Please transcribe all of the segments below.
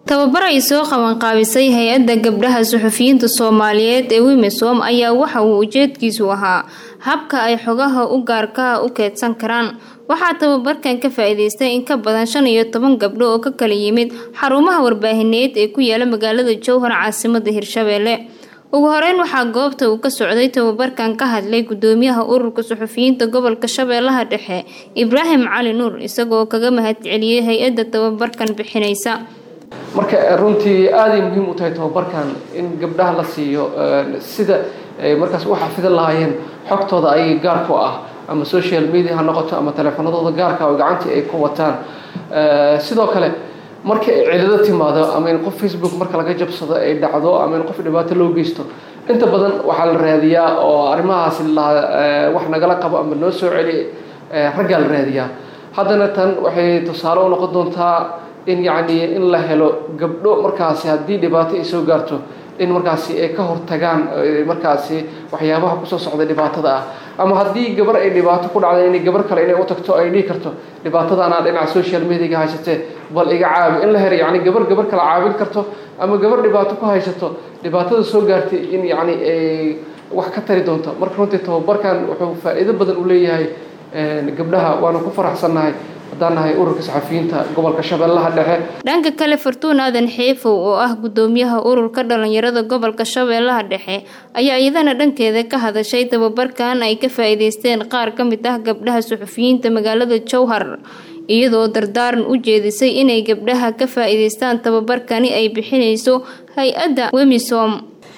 tababar ay soo qabanqaabisay hay-adda gabdhaha suxufiyiinta soomaaliyeed ee wimesom ayaa waxa uu ujeedkiisu ahaa habka ay xogaha u gaarkaha u keedsan karaan waxaa tababarkan ka faa-iideystay in ka badan shan iyo toban gabdho oo ka kala yimid xarumaha warbaahineed ee ku yaala magaalada jowhar caasimada hirshabeelle ugu horeyn waxaa goobta uu ka socday tababarkan ka hadlay gudoomiyaha ururka suxufiyiinta gobolka shabeellaha dhexe ibraahim cali nuur isagoo kaga mahadceliyey hay-adda tababarkan bixinaysa marka runtii aaday muhiim u tahay tababarkan in gabdhaha la siiyo sida markaas u xafidan lahaayeen xogtooda ay gaarku ah ama social media ha noqoto ama teleefanadooda gaarka oo gacantii ay ku wataan sidoo kale marka ay cilado timaado ama in qof facebook marka laga jabsado ay dhacdo ama in qof dhibaato loo geysto inta badan waxaa la raadiyaa oo arrimahaasi wax nagala qabo ama noo soo celi raggaa la raadiyaa haddana tan waxay tusaale u noqon doontaa in yacni in la helo gabdho markaasi haddii dhibaato ay soo gaarto in markaasi ay ka hortagaan markaasi waxyaabaha kusoo socda dhibaatada ah ama haddii gabar ay dhibaato ku dhacda inay gabar kale inay u tagto ay dhihi karto dhibaatadaanaa dhinaca social mediaga haysatee bal iga caabi in la helo yacni gabar gabar kale caawin karto ama gabar dhibaato ku haysato dhibaatada soo gaartay in yacni ay wax ka tari doonto marka runtii tababarkan wuxuu faa-iido badan u leeyahay gabdhaha waanu ku faraxsannahay haddaan nahay ururka saxafiyiinta gobolka shabeellaha dhexe dhanka kale fartuun aadan xeefow oo ah gudoomiyaha ururka dhalinyarada gobolka shabeellaha dhexe ayaa iyadana dhankeeda ka hadashay tababarkan ay ka faa-iideysteen qaar ka mid ah gabdhaha suxufiyiinta magaalada jowhar iyadoo dardaaran u jeedisay inay gabdhaha ka faa-iideystaan tababarkani ay bixinayso hay-adda wemisom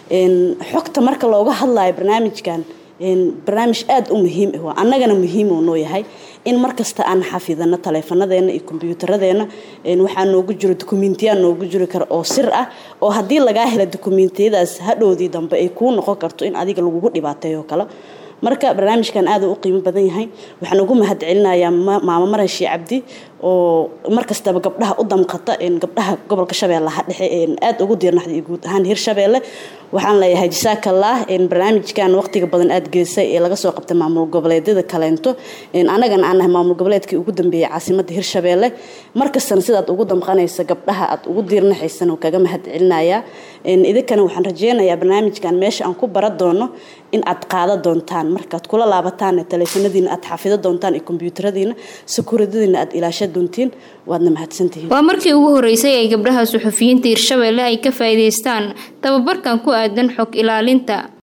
xogta marka looga hadlayo barnaamijkan barnaamij aada u muhiim ah waa annagana muhiim uu noo yahay in markasta aan xafidano taleefanadeena iyo kombyuutaradeena waxaa noogu jiro dukumiintiyaa noogu jiri kara oo sir ah oo haddii lagaa hela dukumiintiyadaas hadhowdii dambe ay kuu noqon karto in adiga lagugu dhibaateeyo kale marka barnaamijkan aada u qiimo badan yahay waxaan ugu mahad celinayaa maamo maran shii cabdi oo markastaba gabdhaha u damqata gabdhaha gobolka shabeellaha dhexe aada ugu diirnaxday guud ahaan hirshabeelle waxaan leeyahay jasaakallah barnaamijkan waqtiga badan aada gelisay ee laga soo qabtay maamul goboleedyada kaleento annagana aan nahay maamul goboleedkii ugu dambeeyey caasimada hirshabeelle markastana sidaad ugu damqanaysa gabdhaha aad ugu diirnaxaysan kaga mahad celinayaa idinkana waxaan rajeynayaa barnaamijkan meesha aan ku bara doono in aad qaada doontaan markaad kula laabataan taleefanadiina aad xafido doontaan iyo kombyuutaradiina sakuuradadiina aad ilaasha doontiin waadna mahadsantihiin waa markii ugu horeysay ay gabdhaha suxufiyiinta hirshabeelle ay ka faa'iidaystaan tababarkan ku aadan xog ilaalinta